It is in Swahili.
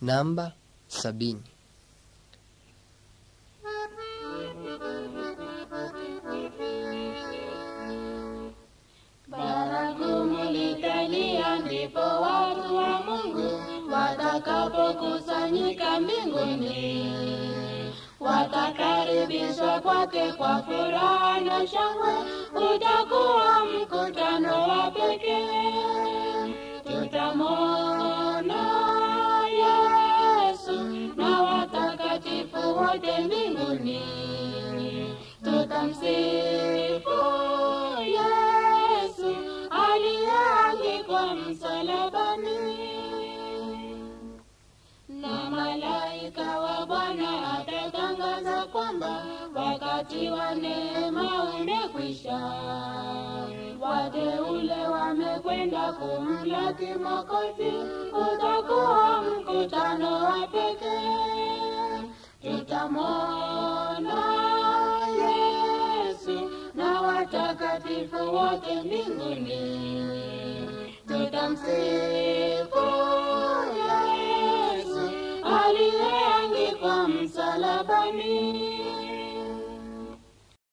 namba sabini. Baragumu litalia, ndipo watu wa Mungu watakapokusanyika mbinguni. Watakaribishwa kwake kwa furaha na shangwe, utakuwa mkutano wa pekee. Tutamwona Yesu na watakatifu wote mbinguni, tutamsifu Yesu aliyeangikwa msalabani na malaika wa Bwana atatangaza kwamba wakati wa neema umekwisha. Wateule wamekwenda kumlaki Mwokozi, utakuwa mkutano wa pekee. Tutamwona Yesu na watakatifu wote mbinguni, tutamsifu Yesu aliyeangikwa msalabani.